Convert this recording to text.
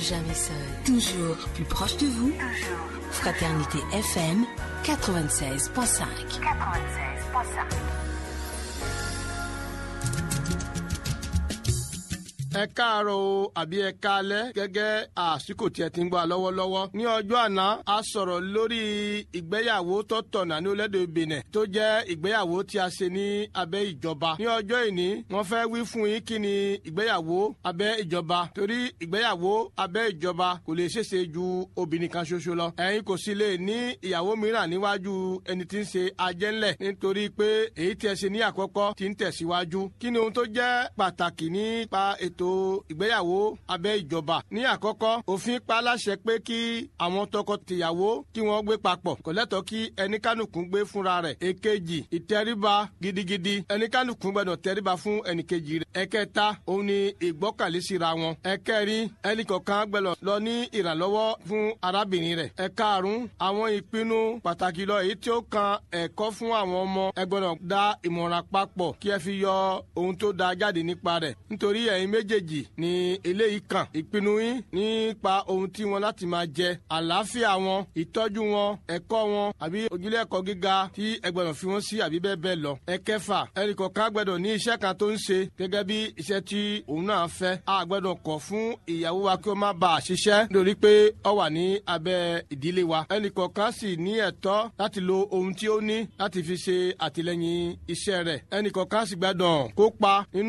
Jamais seul. Toujours plus proche de vous. Fraternité FM 96.5. 96.5. ẹ káàárọ̀ o àbí ẹ káalẹ́ gẹ́gẹ́ àsìkò tí ẹ ti ń gbọ́ lọ́wọ́lọ́wọ́. ní ọjọ́ àná a sọ̀rọ̀ lórí ìgbéyàwó tó tọ̀nà ní orílẹ̀-èdè Benin tó jẹ́ ìgbéyàwó tí a ṣe ní abẹ́ ìjọba. ní ọjọ́ ìní wọ́n fẹ́ wí fún yín kí ni ìgbéyàwó abẹ́ ìjọba torí ìgbéyàwó abẹ́ ìjọba kò lè ṣeéṣe ju obìnrin kan ṣoṣo lọ. ẹ̀yin kò sì lè ní ìyàwó mìíràn níwájú ẹni tí ń ṣe ajẹ́ńlẹ̀ nítorí pé èyí tí ẹ ṣe ní àkọ́kọ́ ti ń tẹ̀síwájú. kí ni ohun tó jẹ́ pàtàkì nípa ètò ètò ìgbéyàwó abẹ́ ìjọba. ní àkọ́kọ́ òfin pa láṣẹ pé kí àwọn tọkọ-tìyàwó kí wọ́n gbé papọ̀ kò lẹ́tọ̀ọ́ kí ẹnikánùkù gbé fúnra rẹ̀. èkejì ìtẹríba gidigidi ẹnikánùkù gbọ́dọ̀ tẹríba fún ẹnìkejì rẹ̀. ẹ̀kẹta òun ni ìgbọ́kànlé síra wọn. ẹ̀kẹrin ẹnìkọ̀ọ̀kan gbọ́dọ̀ lọ ní ìrànlọ́wọ́ fún arábìnrin rẹ̀. ẹ̀karùn àwọn ìpinnu pàtàkì lọ èyí tí ó kan ẹ̀kọ́ fún àwọn ọmọ ẹ gbọ́dọ̀ dá ìmọ̀ràn papọ̀ kí ẹ fi yọ ohun tó da jáde nípa rẹ̀ nítorí ẹ̀yin méjèèjì méjèèjì ni eléyìí kàn ìpinnu yín nípa ohun tí wọn láti máa jẹ àlàáfíà wọn ìtọ́jú wọn ẹ̀kọ́ wọn àbí ojúlé ẹ̀kọ́ gíga tí ẹ gbọ́dọ̀ fi wọ́n sí àbí bẹ́ẹ̀ bẹ́ẹ̀ lọ. ẹ̀kẹfà ẹnìkọ̀ọ̀kan gbọ́dọ̀ ní iṣẹ́ kan tó ń ṣe gẹ́gẹ́ bí iṣẹ́ tí òun náà fẹ́. a gbọ́dọ̀ kọ̀ fún ìyàwó wa kí ó má bàa ṣiṣẹ́ nítorí pé ó wà ní abẹ́ ìdílé wa. ẹnìkọ̀ọ̀kan sì ní ẹ̀tọ́ láti lo ohun tí ó ní láti fi ṣe àtìlẹ́yìn iṣẹ́ rẹ̀. ẹnìkọ̀ọ̀kan sì gbọ́dọ̀ kópa nínú